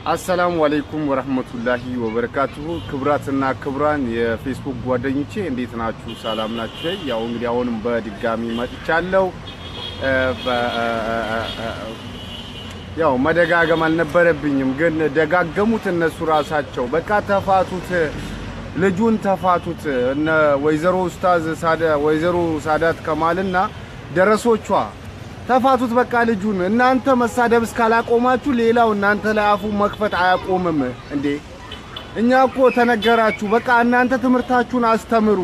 አሰላሙ አለይኩም ወረህመቱላሂ ወበረካቱሁ። ክብራትና ክብራን የፌስቡክ ጓደኞቼ እንዴት ናችሁ? ሰላም ናችሁ? ያው እንግዲህ አሁንም በድጋሚ መጥቻለሁ። ያው መደጋገም አልነበረብኝም፣ ግን ደጋገሙት እነሱ ራሳቸው። በቃ ተፋቱት፣ ልጁን ተፋቱት። እነ ወይዘሮ ኡስታዝ ሳዳ ወይዘሮ ሳዳት ከማልና ደረሶቿ ተፋቱት በቃ ልጁን። እናንተ መሳደብ እስካላቆማችሁ ሌላው እናንተ ላይ አፉ መክፈት አያቆምም እንዴ። እኛ እኮ ተነገራችሁ። በቃ እናንተ ትምህርታችሁን አስተምሩ።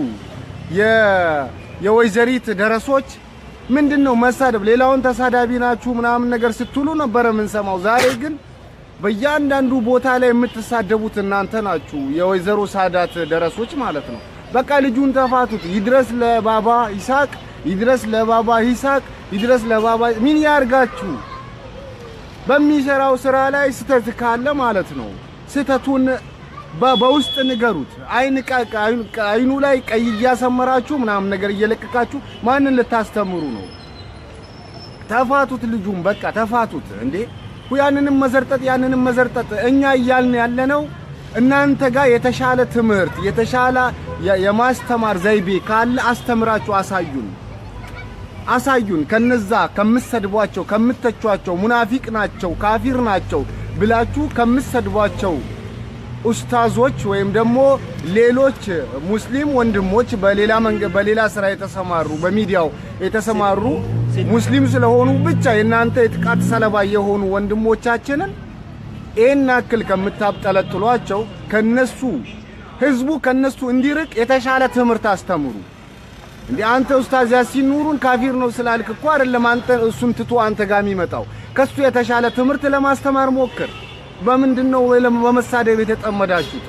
የወይዘሪት ደረሶች ምንድን ነው መሳደብ? ሌላውን ተሳዳቢ ናችሁ ምናምን ነገር ስትሉ ነበረ የምንሰማው። ዛሬ ግን በእያንዳንዱ ቦታ ላይ የምትሳደቡት እናንተ ናችሁ፣ የወይዘሮ ሳዳት ደረሶች ማለት ነው። በቃ ልጁን ተፋቱት። ይድረስ ለባባ ይሳቅ ይድረስ ለባባ ይሳቅ ይድረስ ለባባ ምን ያርጋችሁ? በሚሰራው ስራ ላይ ስተት ካለ ማለት ነው ስተቱን በውስጥ ንገሩት። አይን አይኑ ላይ ቀይ እያሰመራችሁ ምናምን ነገር እየለቀቃችሁ ማንን ልታስተምሩ ነው? ተፋቱት ልጁን በቃ ተፋቱት። እንዴ ያንንም መዘርጠጥ ያንንም መዘርጠጥ እኛ እያልን ያለነው እናንተ ጋር የተሻለ ትምህርት የተሻለ የማስተማር ዘይቤ ካለ አስተምራችሁ አሳዩን አሳዩን። ከነዛ ከምትሰድቧቸው ከምትተቿቸው ሙናፊቅ ናቸው ካፊር ናቸው ብላችሁ ከምትሰድቧቸው ኡስታዞች ወይም ደግሞ ሌሎች ሙስሊም ወንድሞች በሌላ መንገድ በሌላ ስራ የተሰማሩ በሚዲያው የተሰማሩ ሙስሊም ስለሆኑ ብቻ የእናንተ የጥቃት ሰለባ የሆኑ ወንድሞቻችንን ይህን ያክል ከምታብጠለጥሏቸው ከነሱ ህዝቡ ከነሱ እንዲርቅ የተሻለ ትምህርት አስተምሩ። እንዴ አንተ ኡስታዝ ያሲን ኑሩን ካፊር ነው ስላልክ እኮ አይደለም አንተ እሱን ትቶ አንተ ጋር የሚመጣው ከሱ የተሻለ ትምህርት ለማስተማር ሞክር። በምንድን ነው ወይ በመሳደብ የተጠመዳችሁት?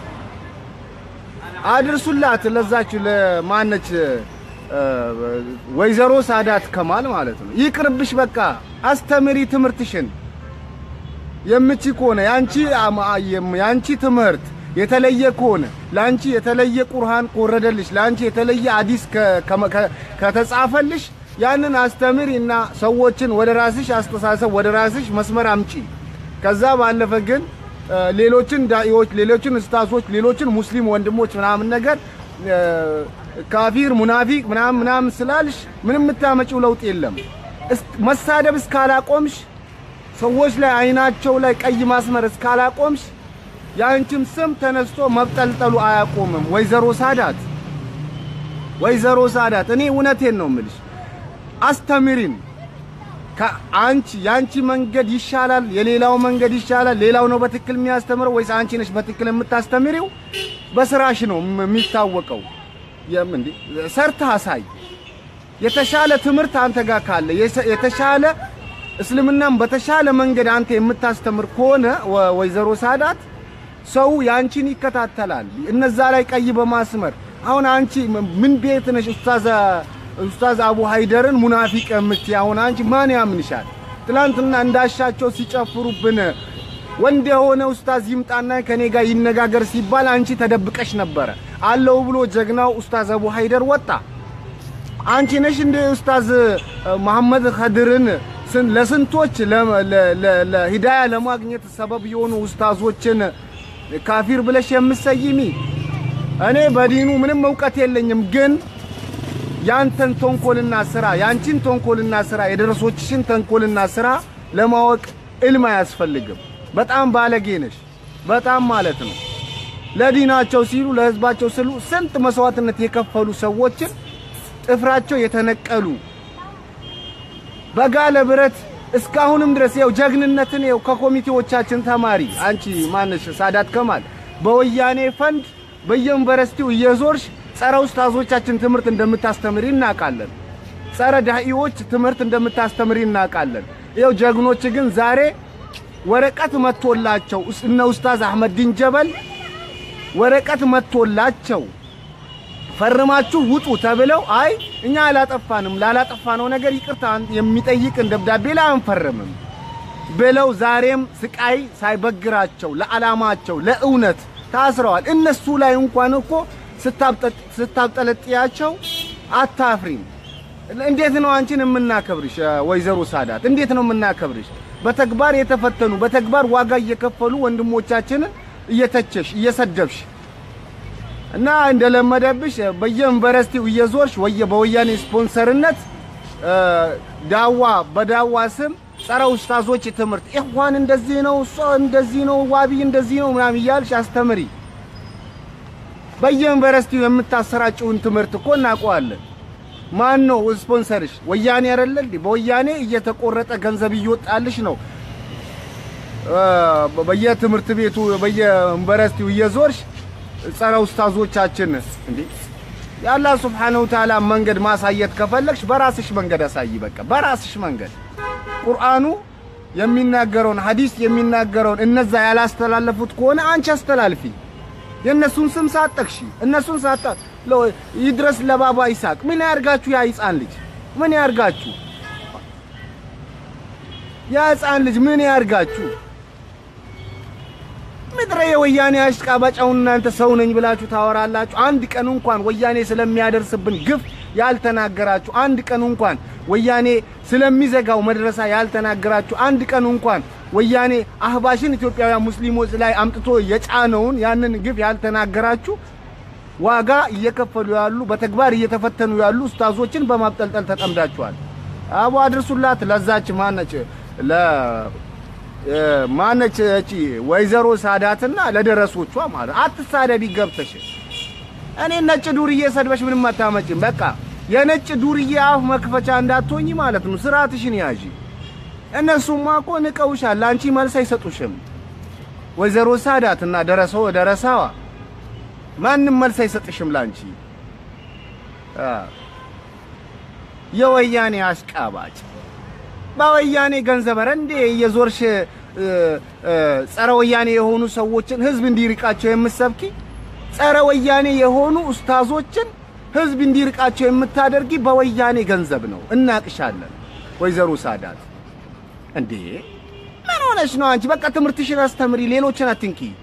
አድርሱላት ለዛችሁ ለማነች ወይዘሮ ሳዳት ከማል ማለት ነው። ይቅርብሽ በቃ አስተምሪ ትምህርትሽን የምቺ ከሆነ ያንቺ ያንቺ ትምህርት የተለየ ከሆነ ላንቺ የተለየ ቁርአን ከወረደልሽ ላንቺ የተለየ ሐዲስ ከተጻፈልሽ ያንን አስተምሪ እና ሰዎችን ወደ ራስሽ አስተሳሰብ ወደ ራስሽ መስመር አምጪ። ከዛ ባለፈ ግን ሌሎችን ዳኢዎች፣ ሌሎችን እስታሶች፣ ሌሎችን ሙስሊም ወንድሞች ምናምን ነገር ካፊር ሙናፊቅ ምናምን ምናምን ስላልሽ ምንም የምታመጪው ለውጥ የለም። መሳደብ እስካላቆምሽ ሰዎች ላይ አይናቸው ላይ ቀይ ማስመር እስካላቆምሽ የአንቺም ስም ተነስቶ መብጠልጠሉ አያቆምም። ወይዘሮ ሳዳት ወይዘሮ ሳዳት እኔ እውነቴን ነው የምልሽ፣ አስተምሪን። አንቺ የአንቺ መንገድ ይሻላል፣ የሌላው መንገድ ይሻላል። ሌላው ነው በትክክል የሚያስተምረው ወይስ አንቺ ነሽ በትክክል የምታስተምሪው? በስራሽ ነው የሚታወቀው። የምን ሰርተህ አሳይ። የተሻለ ትምህርት አንተ ጋር ካለ የተሻለ እስልምናም በተሻለ መንገድ አንተ የምታስተምር ከሆነ ወይዘሮ ሳዳት ሰው ያንቺን ይከታተላል። እነዛ ላይ ቀይ በማስመር አሁን አንቺ ምን ቤት ነሽ? ኡስታዝ ኡስታዝ አቡ ሃይደርን ሙናፊቅ የምትይ አሁን አንቺ ማን ያምንሻል? ትላንትና እንዳሻቸው ሲጨፍሩብን ወንድ የሆነ ኡስታዝ ይምጣና ከኔ ጋር ይነጋገር ሲባል አንቺ ተደብቀሽ ነበረ። አለው ብሎ ጀግናው ኡስታዝ አቡ ሃይደር ወጣ። አንቺ ነሽ እንደ ኡስታዝ መሐመድ ኸድርን ለስንቶች ለሂዳያ ለማግኘት ሰበብ የሆኑ ኡስታዞችን ካፊር ብለሽ የምትሰይሚ? እኔ በዲኑ ምንም እውቀት የለኝም፣ ግን ያንተን ተንኮልና ስራ ያንቺን ተንኮልና ስራ የደረሶችሽን ተንኮልና ስራ ለማወቅ ዕልም አያስፈልግም። በጣም ባለጌ ነሽ፣ በጣም ማለት ነው። ለዲናቸው ሲሉ ለህዝባቸው ሲሉ ስንት መስዋዕትነት የከፈሉ ሰዎችን ጥፍራቸው የተነቀሉ በጋለ ብረት እስካሁንም ድረስ ያው ጀግንነትን ያው ከኮሚቴዎቻችን ተማሪ አንቺ ማነሽ ሳዳት ከማል በወያኔ ፈንድ በየዩኒቨርሲቲው እየዞርሽ ጸረ ኡስታዞቻችን ትምህርት እንደምታስተምሪ እናውቃለን። ጸረ ዳኢዎች ትምህርት እንደምታስተምሪ እናውቃለን። ያው ጀግኖች ግን ዛሬ ወረቀት መጥቶላቸው እነ ኡስታዝ አህመዲን ጀበል ወረቀት መጥቶላቸው ፈርማችሁ ውጡ ተብለው አይ እኛ አላጠፋንም ላላጠፋነው ነገር ይቅርታ የሚጠይቅን ደብዳቤ ላይ አንፈርምም ብለው ዛሬም ስቃይ ሳይበግራቸው ለዓላማቸው ለእውነት ታስረዋል። እነሱ ላይ እንኳን እኮ ስታብጠለጥያቸው አታፍሪም። እንዴት ነው አንቺን የምናከብርሽ? ወይዘሮ ሳዳት እንዴት ነው የምናከብርሽ? በተግባር የተፈተኑ በተግባር ዋጋ እየከፈሉ ወንድሞቻችንን እየተቸሽ እየሰደብሽ እና እንደለመደብሽ በየዩኒቨርሲቲው እየዞርሽ ወየ በወያኔ ስፖንሰርነት ዳዋ በዳዋ ስም ጸረ ኡስታዞች ትምህርት ኢኽዋን እንደዚህ ነው፣ እሷ እንደዚህ ነው፣ ዋቢ እንደዚህ ነው ምናምን እያልሽ አስተምሪ። በየዩኒቨርሲቲው የምታሰራጭውን ትምህርት እኮ እናውቀዋለን። ማን ነው ስፖንሰርሽ? ወያኔ አይደለ እንዴ? በወያኔ እየተቆረጠ ገንዘብ እየወጣልሽ ነው። በየትምህርት ቤቱ በየዩኒቨርሲቲው እየዞርሽ ጸረ ኡስታዞቻችን እንዴ የአላህ ሱብሓነሁ ወተዓላ መንገድ ማሳየት ከፈለግሽ በራስሽ መንገድ አሳይ። በቃ በራስሽ መንገድ ቁርአኑ የሚናገረውን ሐዲስ የሚናገረውን እነዛ ያላስተላለፉት ከሆነ አንቺ አስተላልፊ። የእነሱን ስም ሳጠቅሺ እነሱን ሳጣ ይድረስ ለባባ ይስሐቅ ምን ያርጋችሁ? ያ ሕፃን ልጅ ምን ያርጋችሁ? ያ ሕፃን ልጅ ምን ያርጋችሁ? ምድረ የወያኔ አሽቃባጫውን እናንተ ሰው ነኝ ብላችሁ ታወራላችሁ። አንድ ቀን እንኳን ወያኔ ስለሚያደርስብን ግፍ ያልተናገራችሁ፣ አንድ ቀን እንኳን ወያኔ ስለሚዘጋው መድረሳ ያልተናገራችሁ፣ አንድ ቀን እንኳን ወያኔ አህባሽን ኢትዮጵያውያን ሙስሊሞች ላይ አምጥቶ የጫነውን ያንን ግፍ ያልተናገራችሁ ዋጋ እየከፈሉ ያሉ በተግባር እየተፈተኑ ያሉ ኡስታዞችን በማብጠልጠል ተጠምዳችኋል። አቡ አድርሱላት ለዛች ማነች ለ ማነች እቺ ወይዘሮ ሳዳትና ለደረሶቿ ማለት አትሳደቢ ገብተሽ እኔ ነጭ ዱርዬ ሰድበሽ ምንም አታመጭም። በቃ የነጭ ዱርዬ አፍ መክፈቻ እንዳትሆኝ ማለት ነው። ስርዓትሽን ያዢ። እነሱማ እኮ ንቀውሻል፣ ለአንቺ መልስ አይሰጡሽም። ወይዘሮ ሳዳትና ደረሰው ደረሳዋ ማንም መልስ አይሰጥሽም ላንቺ። የወያኔ አሽቃባጭ በወያኔ ገንዘብ ኧረ እንዴ የዞርሽ ጸረ ወያኔ የሆኑ ሰዎችን ህዝብ እንዲርቃቸው የምትሰብኪ ጸረ ወያኔ የሆኑ ኡስታዞችን ህዝብ እንዲርቃቸው የምታደርጊ በወያኔ ገንዘብ ነው። እናቅሻለን ወይዘሮ ሳዳት። እንዴ ምን ሆነሽ ነው አንቺ? በቃ ትምህርትሽን አስተምሪ፣ ሌሎችን አትንኪ።